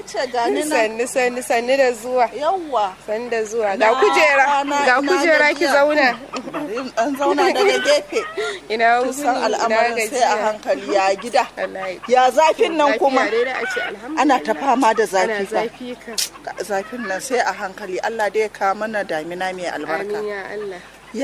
ce gani nan sanni sanni sanni da zuwa yawwa sanni da zuwa Na ga kujera kwana, ga ina kujera ki gajiya. zauna bari in dan zauna daga gefe ina kin wuni san ina al'amarin sai a gajiya hankali ya gida wallahi ya zafin nan kuma Lafiya dai da a ce alhamdulillah ana ta fama da ana zafi fa zafi ka zafin nan sai a hankali Allah dai ya kawo mana damina mai albarka amin ya Allah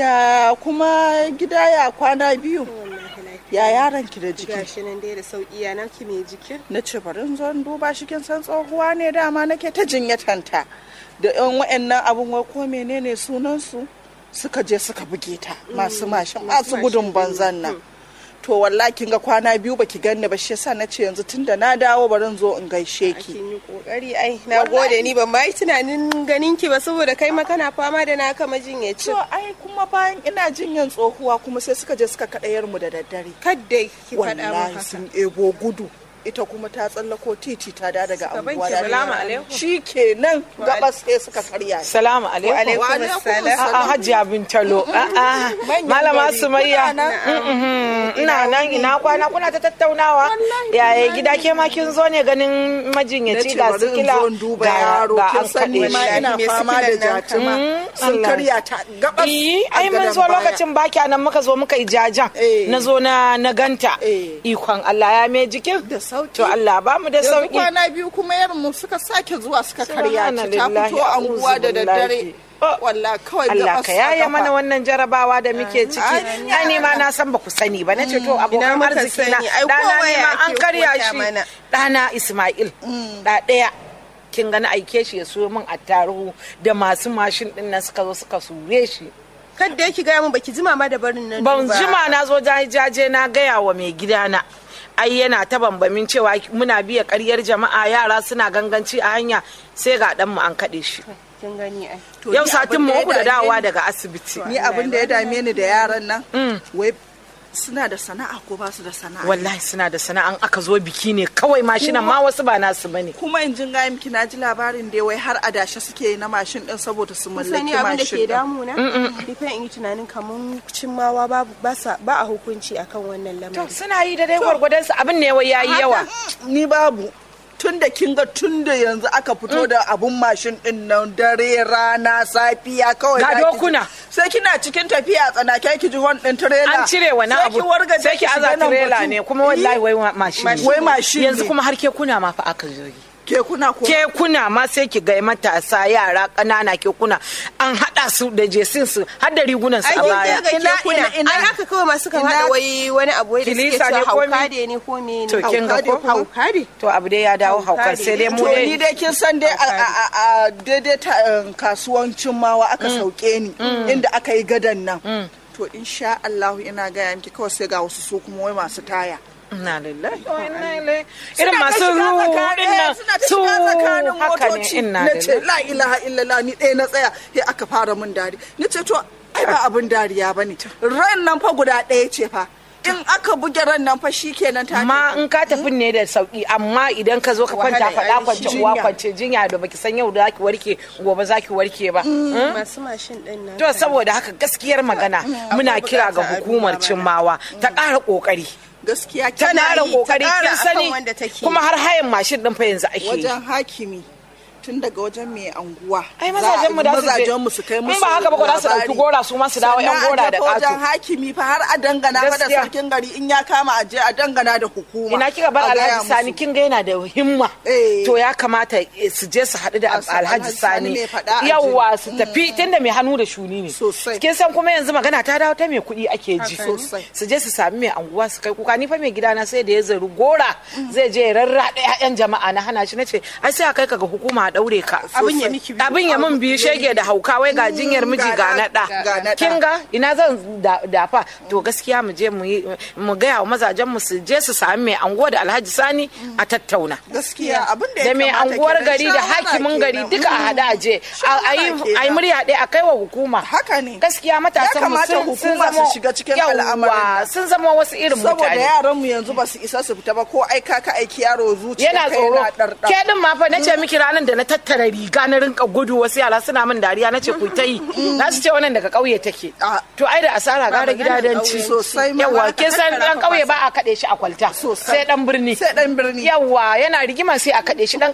ya kuma gida ya kwana biyu wallahi lafiya ya yaron ki da jiki gashi nan dai da sauki ya naki mai jikin na ce bari in zo in duba shi kin san tsohuwa ne dama nake ta jinyatanta da yan wa'annan abun wai ko menene sunan su suka je suka buge ta masu mashin masu gudun banzan nan to wallahi kin ga kwana biyu baki ganni ba shi yasa na ce yanzu tunda na dawo bari in zo in gaishe ki kin yi kokari ai na gode ni ban ma yi tunanin ganin ki ba saboda kai ma kana fama da naka majinyaci to ai kuma bayan ina jinyan tsohuwa kuma sai suka je suka kaɗa mu da daddare kadda ki faɗa mu wallahi haka sun ebo gudu ita kuma ta tsallako titi ta da daga Suka anguwa banke salamu alaikum. shi kenan gabas sai suka karya ni. Salamu alaikum. alaikum Wa alaikum assalam. assalam. A'a Hajiya Bintalo. A'a Manyan Malama gari. Sumayya. Kuna nan? Mm-mm. Ina nan ina kwana kuna ta tattaunawa. Yaya gida ke ma kin zo ne ganin na majinyaci ce ga bari in sikila zo in duba ga yaro ga kin an san ni kaɗe ma shi. ina Me fama da sikilan nan? jatima Mm, sun Allah. karya ta gabas Iyi, a ai mun gadon zo baya. lokacin baki nan muka zo muka yi jajan Eh. na zo na na ganta Eh. ikon Allah ya mai jikin da sauki to Allah ba mu da yanzu sauki kwana biyu kuma yaron mu suka sake zuwa suka karya ta ta Subhanallahi, fito anguwa da a'udhu daddare billahi. Oh. wallahi kawai Allah gabas ka a yaye kafa. mana wannan jarabawa da muke ciki Amin, ya ai ni ma Allah. na san ba ku sani ba nace to Ina abokan muka arziki na sani? Ai, dana kowa ne ya ma an ake karya kota shi mana. dana Ismail da daya kin ga na aike shi ya so min attaruhu da masu mashin din nan suka zo suka sure shi kadda ki gaya mun baki jima ma da barin nan ban ba. jima na zo jaje na gaya wa mai gidana ai yana ta bambamin cewa muna biya karyar jama'a yara suna ganganci a hanya sai ga dan mu an kaɗe shi kin gani ai To yau ni satin abin mu ya uku da dame dawowa ni- daga asibiti ni abin da ya dame ni da yaran nan wai suna da sana'a ko ba su da sana'a wallahi suna da sana'an aka zo biki ne kawai mashinan ma wasu ba nasu bane kuma in jin gaya miki na ji labarin da wai har adashe suke yi na mashin din saboda su Kun mallaki sani abin da mashin ke din damuna ni fa in yi tunanin kamun cimmawa babu ba sa ba a hukunci akan wannan to lamarin suna yi da dai gwargwadon su abin ne wai yayi yawa Haka, ni babu tun da kin ga tun da yanzu aka fito da abun mashin din nan dare rana safiya kawai Ga za ki ji- dokuna. sai kina cikin tafiya tsanake ki ji hon din trailer an cire wani Sai abu ki wargaje sai ki shiga aza nan tirela batu. ne kuma wallahi Ih, wai wa- mashin ne. Wai mashin yanzu ne. kuma har ke kuna ma fa aka zo yi ke kuna ko kekuna ma sai ki ga matasa yara ƙanana kekuna an haɗa su da jesin su har da rigunan su ai a kin baya ga Ina- kekuna ina- ina- ai haka kawai masu kan ina- hada wai wani abu wai da suke Kilisa ne cewa ko me? hauka da ne ko me to ne kin ga Hauka ko ne kuma? hauka ne to abu dai ya dawo Hauka haukar ne. sai dai mu to dai ni dai kin san dai a- a a- a daidai ta um, kasuwancin mawa aka sauke ni inda aka yi gadan nan to insha Allah ina gaya miki kawai sai ga wasu su kuma wai masu taya Inna lillahi wa inna ilaihi Suna irin ta masu shiga ruɗin tsakanin- nan suna ta su shiga tsakanin haka ne motoci inna na ce lillahi la ilaha illallah ni ɗaya na tsaya sai aka fara min dari ni ce to ai ba abin dariya bane ran nan fa guda ɗaya ce fa in aka buge ran nan fa shikenan ta amma in ka tafi ne da sauki amma idan ka zo ka kwanta Wahala, faɗa ai, kwance jinya. uwa kwance jinya da baki san yau da zaki warke gobe zaki warke ba masu mashin din nan to saboda haka gaskiyar magana muna kira ga bukata a hukumar duba mana. cimmawa ta ƙara ƙoƙari gaskiya ta tana ƙara yi ƙoƙari ƙara kin akan sani wanda take. kuma har hayan mashin din fa yanzu ake yi wajen hakimi tun daga wajen mai anguwa ai za a- mazajen mu da su je mazajen mu su kai in musu ba haka ba ko za su dauki labari. gora su ma su dawo yan Sannan a gora da tafi wajen ƙato hakimi fa har a dangana fa da Gaskiya. sarkin gari in ya kama a je a dangana da hukuma ina kika bar a gaya alhaji sani musu. kin ga yana da himma Eh. to ya kamata eh, su je su haɗu da A sa- alhaji Alhaji Sani sani mai faɗa a ji. yawwa su tafi tunda mai hannu da shuni ne Sosai. kin san kuma yanzu magana ta dawo ta mai kuɗi ake ji Haka ne. Sosai. su je su sami mai anguwa su kai kuka ni fa mai gidana sai da ya zaru gora zai je ya rarraɗa 'ya'yan jama'a na hana shi nace ai sai a kai ka ga hukuma a daure ka abin ya miki biyu. abin ya mun biyu shege da hauka wai ga jinyar miji ga ga na- naɗa ga naɗa. kin ga ina zan da- dafa to gaskiya mu je mu yi mu gaya wa mazajen mu su je su sami mai anguwa da alhaji sani a tattauna gaskiya abin da ya da mai kamata anguwar kenan, gari da shawara hakimin gari kenan. duka a hada a je a a yi Shawara a yi murya ɗaya a kai wa hukuma Haka ne. gaskiya matasan mu kamata sun sun hukuma su zama shiga cikin yawwa, al'amarin nan. sun zama wasu irin saboda mutane yaran mu yanzu ba su isa su fita ba ko aika ka aiki yaro zuciya yana kai tsoro na ɗarɗar. ke din ma fa nace miki ranar da na tattara riga na rinka gudu wasu yara suna min dariya nace ku ta yi na su ce wannan daga ƙauye take Ah. to ai da asara gara gida dan ci ƙauye. Sosai ma. yawa kin san dan ƙauye ba a kaɗe shi a kwalta Sosai. sai dan birni sai dan birni yawa yana rigima sai a kaɗe shi dan